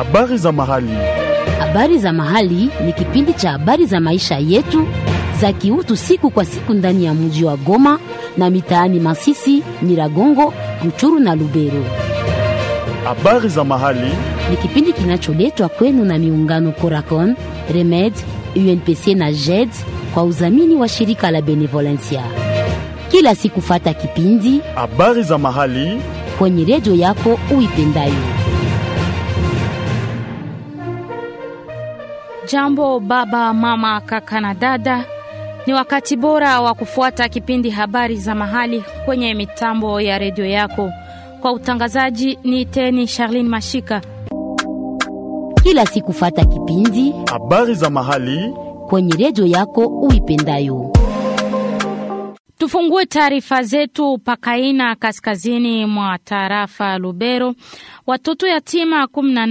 Habari za mahali. Habari za mahali ni kipindi cha habari za maisha yetu za kiutu siku kwa siku ndani ya mji wa Goma na mitaani Masisi, Nyiragongo, Ruchuru na Lubero. Habari za mahali. Ni kipindi kinacholetwa kwenu na miungano Coracon, Remed, UNPC na JED kwa udhamini wa shirika la Benevolencia. Kila siku fata kipindi Habari za mahali. kwenye redio yako uipendayo. Jambo baba, mama, kaka na dada, ni wakati bora wa kufuata kipindi habari za mahali kwenye mitambo ya redio yako. Kwa utangazaji ni teni Charlene Mashika. Kila siku fata kipindi Habari za mahali. kwenye redio yako uipendayo. Tufungue taarifa zetu Pakaina, kaskazini mwa tarafa Lubero. Watoto yatima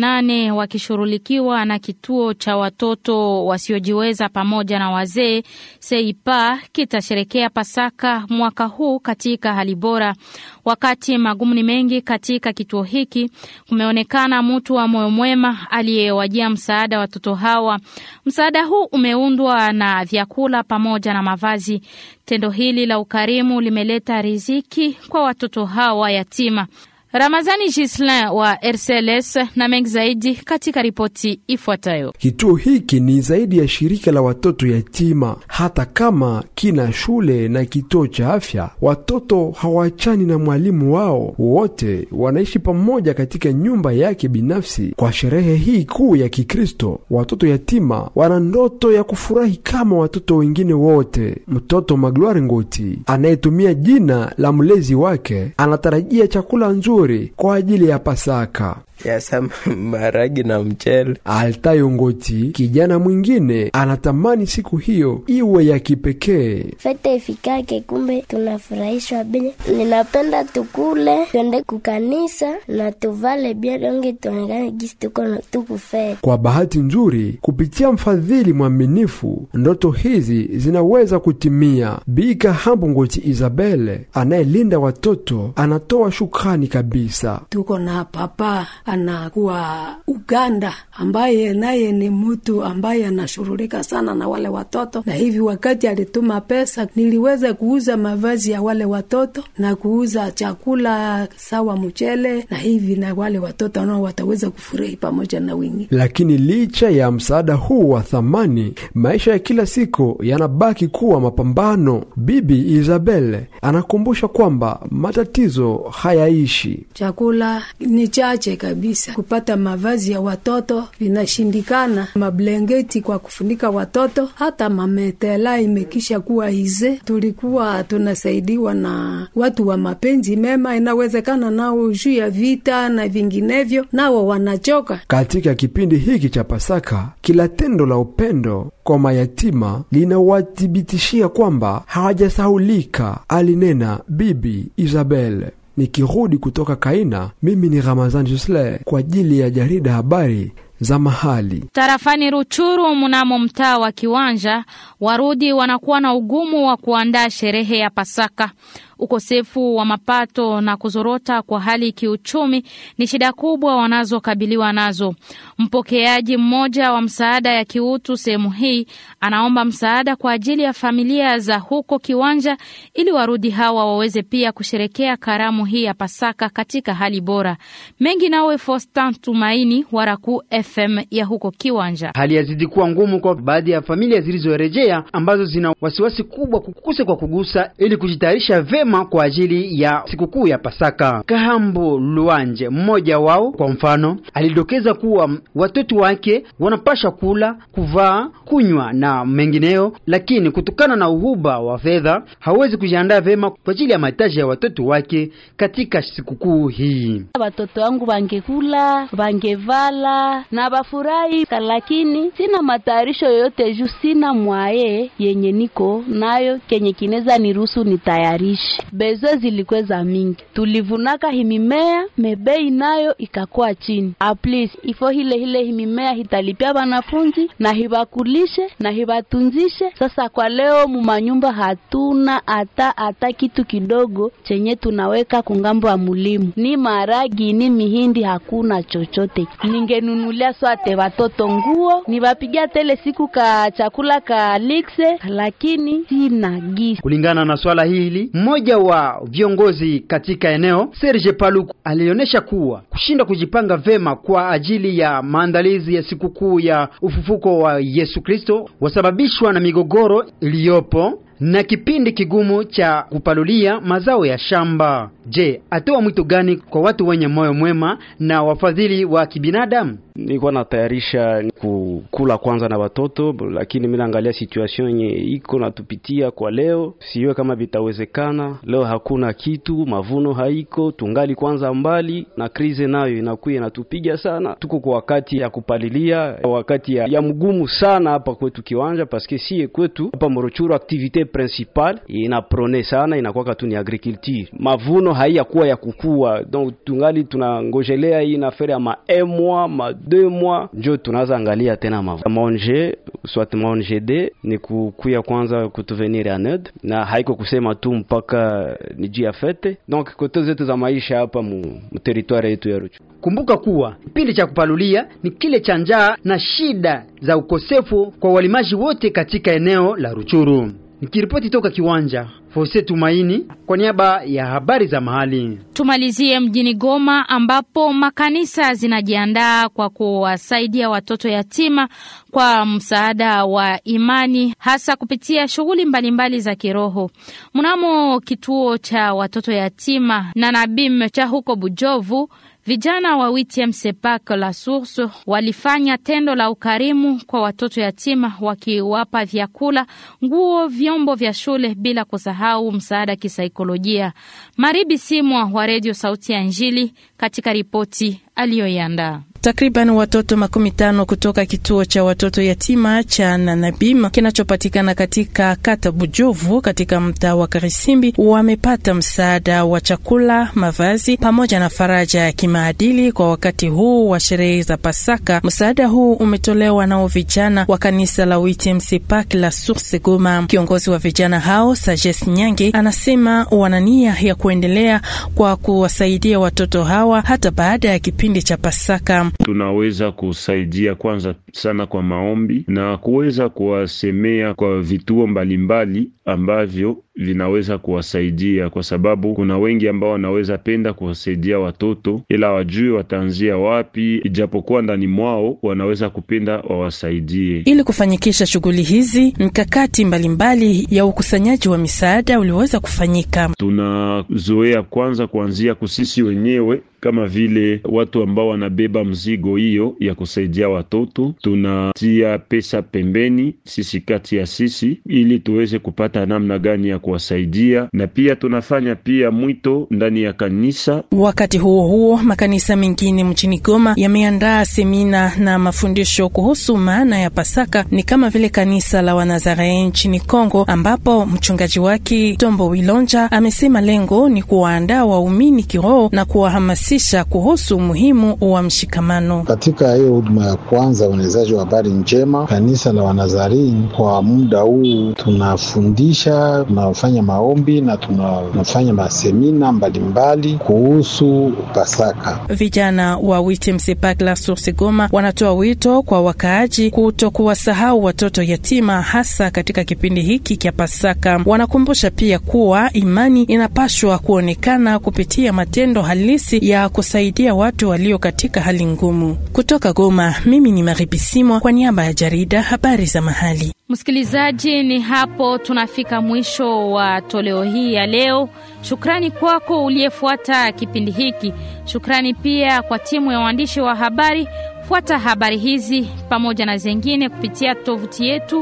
18 wakishughulikiwa na kituo cha watoto wasiojiweza pamoja na wazee Seipa kitasherekea Pasaka mwaka huu katika hali bora. Wakati magumu ni mengi katika kituo hiki, kumeonekana mtu wa moyo mwema aliyewajia msaada watoto hawa. Msaada huu umeundwa na vyakula pamoja na mavazi. Tendo hili la ukarimu limeleta riziki kwa watoto hawa yatima. Ramazani Gislin wa RCLS na mengi zaidi katika ripoti ifuatayo. Kituo hiki ni zaidi ya shirika la watoto yatima. Hata kama kina shule na kituo cha afya, watoto hawachani na mwalimu wao, wote wanaishi pamoja katika nyumba yake binafsi. Kwa sherehe hii kuu ya Kikristo, watoto yatima wana ndoto ya kufurahi kama watoto wengine wote. Mtoto Magloire Ngoti anayetumia jina la mlezi wake anatarajia chakula nzuri kwa ajili ya Pasaka. Yasa maragi na mchele. Altayo Ngoti, kijana mwingine, anatamani siku hiyo iwe ya kipekee. fete ifikake, kumbe tunafurahishwa bile. Ninapenda tukule, twende kukanisa na tuvale bia donge, tuonekane gisi tuko na tukufete. Kwa bahati nzuri, kupitia mfadhili mwaminifu, ndoto hizi zinaweza kutimia. Bika Hambo Ngoti Isabele anayelinda watoto anatoa shukrani kabisa. tuko na papa anakuwa Uganda, ambaye naye ni mtu ambaye anashughulika sana na wale watoto, na hivi wakati alituma pesa, niliweza kuuza mavazi ya wale watoto na kuuza chakula sawa mchele, na hivi na wale watoto nao wataweza kufurahi pamoja na wengine. Lakini licha ya msaada huu wa thamani, maisha ya kila siku yanabaki kuwa mapambano. Bibi Isabel anakumbusha kwamba matatizo hayaishi. Chakula ni chache kabisa, kupata mavazi ya watoto vinashindikana, mablengeti kwa kufunika watoto, hata mametela imekisha kuwa ize. Tulikuwa tunasaidiwa na watu wa mapenzi mema, inawezekana nao juu ya vita na vinginevyo, nao wanachoka. Katika kipindi hiki cha Pasaka, kila tendo la upendo kwa mayatima linawathibitishia kwamba hawajasahulika, alinena Bibi Isabel. Nikirudi kutoka Kaina, mimi ni Ramazan Jusle kwa ajili ya jarida habari za mahali. Tarafani Ruchuru, mnamo mtaa wa Kiwanja, Warudi wanakuwa na ugumu wa kuandaa sherehe ya Pasaka. Ukosefu wa mapato na kuzorota kwa hali kiuchumi ni shida kubwa wanazokabiliwa nazo. Mpokeaji mmoja wa msaada ya kiutu sehemu hii anaomba msaada kwa ajili ya familia za huko Kiwanja ili Warudi hawa waweze pia kusherekea karamu hii ya Pasaka katika hali bora. Mengi nawe Fostan Tumaini wa Raku FM ya huko Kiwanja. Hali yazidi kuwa ngumu kwa baadhi ya familia zilizorejea ambazo zina wasiwasi kubwa kukuse kwa kugusa ili kujitayarisha vema kwa ajili ya sikukuu ya Pasaka. Kahambo Luanje, mmoja wao, kwa mfano, alidokeza kuwa watoto wake wanapasha kula, kuvaa, kunywa na mengineyo, lakini kutokana na uhuba wa fedha hawezi kujiandaa vema kwa ajili ya mahitaji ya watoto wake katika sikukuu hii. Watoto wangu wangekula, wangevala na bafurahi, lakini sina matayarisho yoyote juu sina mwaye yenye niko nayo kenye kineza niruhusu nitayarishe. bezo zilikweza mingi, tulivunaka himimea mebei nayo ikakuwa chini. Aplis ifo hile hile himimea hitalipia wanafunzi na hibakulishe na hibatunzishe. Sasa kwa leo mumanyumba hatuna hata hata kitu kidogo chenye tunaweka kungambo wa mulimu, ni maragi ni mihindi, hakuna chochote. Ningenunulia swate watoto nguo, niwapigia tele siku ka chakula ka likse, lakini sina gisi. Kulingana na swala hili, mmoja wa viongozi katika eneo Serge Paluku alionyesha kuwa kushindwa kujipanga vema kwa ajili ya maandalizi ya sikukuu ya ufufuko wa Yesu Kristo wasababishwa na migogoro iliyopo na kipindi kigumu cha kupalulia mazao ya shamba. Je, atoa mwito gani kwa watu wenye moyo mwema na wafadhili wa kibinadamu? Nilikuwa natayarisha kukula kwanza na watoto, lakini mimi naangalia situation yenye iko natupitia kwa leo, siwe kama vitawezekana. Leo hakuna kitu, mavuno haiko, tungali kwanza mbali na krize, nayo inakuwa inatupiga sana. Tuko kwa wakati ya kupalilia, wakati ya, ya mgumu sana hapa kwetu kiwanja, paske sie kwetu hapa Morochuru activite principal inaprone sana inakuwa tu ni agriculture. Mavuno haiyakuwa ya kukua, donc tungali tunangojelea hii nafere ya ma un mois ma deux mois njo tunaanza angalia tena mavuno manger soit manger de ni kukuya kwanza kutuvenir en aide, na haiko kusema tu mpaka ni juu ya fete, donc kote zetu za maisha hapa mu, mu territoire yetu ya Ruchu. Kumbuka kuwa kipindi cha kupalulia ni kile cha njaa na shida za ukosefu kwa walimaji wote katika eneo la Ruchuru. Nikiripoti toka kiwanja Fose Tumaini kwa niaba ya habari za mahali. Tumalizie mjini Goma ambapo makanisa zinajiandaa kwa kuwasaidia watoto yatima kwa msaada wa imani hasa kupitia shughuli mbalimbali za kiroho. Mnamo kituo cha watoto yatima na Nabim cha huko Bujovu, vijana wa WTM Sepak la Source walifanya tendo la ukarimu kwa watoto yatima wakiwapa vyakula, nguo, vyombo vya shule bila kusahau msaada kisaikolojia. Maribi Simwa wa Radio Sauti ya Injili katika ripoti aliyoiandaa. Takriban watoto makumi tano kutoka kituo cha watoto yatima cha Nanabima kinachopatikana katika kata Bujovu katika mtaa wa Karisimbi wamepata msaada wa chakula, mavazi pamoja na faraja ya kimaadili kwa wakati huu wa sherehe za Pasaka. Msaada huu umetolewa nao vijana wa kanisa la WTMC Park la Source Goma. Kiongozi wa vijana hao Sages Nyange anasema wana nia ya kuendelea kwa kuwasaidia watoto hawa hata baada ya kipindi cha Pasaka. Tunaweza kusaidia kwanza sana kwa maombi na kuweza kuwasemea kwa vituo mbalimbali ambavyo vinaweza kuwasaidia, kwa sababu kuna wengi ambao wanaweza penda kuwasaidia watoto ila wajue wataanzia wapi, ijapokuwa ndani mwao wanaweza kupenda wawasaidie. Ili kufanyikisha shughuli hizi, mkakati mbalimbali ya ukusanyaji wa misaada uliweza kufanyika. Tunazoea kwanza kuanzia kusisi wenyewe kama vile watu ambao wanabeba mzigo hiyo ya kusaidia watoto, tunatia pesa pembeni sisi kati ya sisi, ili tuweze kupata namna gani ya kuwasaidia, na pia tunafanya pia mwito ndani ya kanisa. Wakati huo huo, makanisa mengine mjini Goma yameandaa semina na mafundisho kuhusu maana ya Pasaka, ni kama vile kanisa la Wanazarene nchini Kongo, ambapo mchungaji wake Tombo Wilonja amesema lengo ni kuwaandaa waumini kiroho na kuwahamasisha kuhusu umuhimu wa mshikamano. Katika hiyo huduma ya kwanza uenezaji wa habari njema, kanisa la Wanazarini, kwa muda huu tunafundisha, tunafanya maombi na tunafanya masemina mbalimbali kuhusu Pasaka. Vijana wa WTMC Park la Source Goma wanatoa wito kwa wakaaji kuto kuwasahau watoto yatima, hasa katika kipindi hiki cha Pasaka. Wanakumbusha pia kuwa imani inapashwa kuonekana kupitia matendo halisi ya kusaidia watu walio katika hali ngumu. Kutoka Goma, mimi ni Maribisimwa kwa niaba ya jarida habari za mahali. Msikilizaji, ni hapo tunafika mwisho wa toleo hii ya leo. Shukrani kwako uliyefuata kipindi hiki. Shukrani pia kwa timu ya waandishi wa habari. Fuata habari hizi pamoja na zengine kupitia tovuti yetu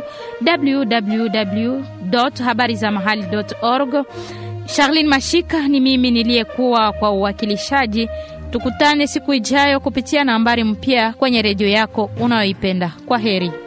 www.habarizamahali.org. Charlene Mashika ni mimi niliyekuwa kwa uwakilishaji. Tukutane siku ijayo kupitia nambari mpya kwenye redio yako unayoipenda. Kwa heri.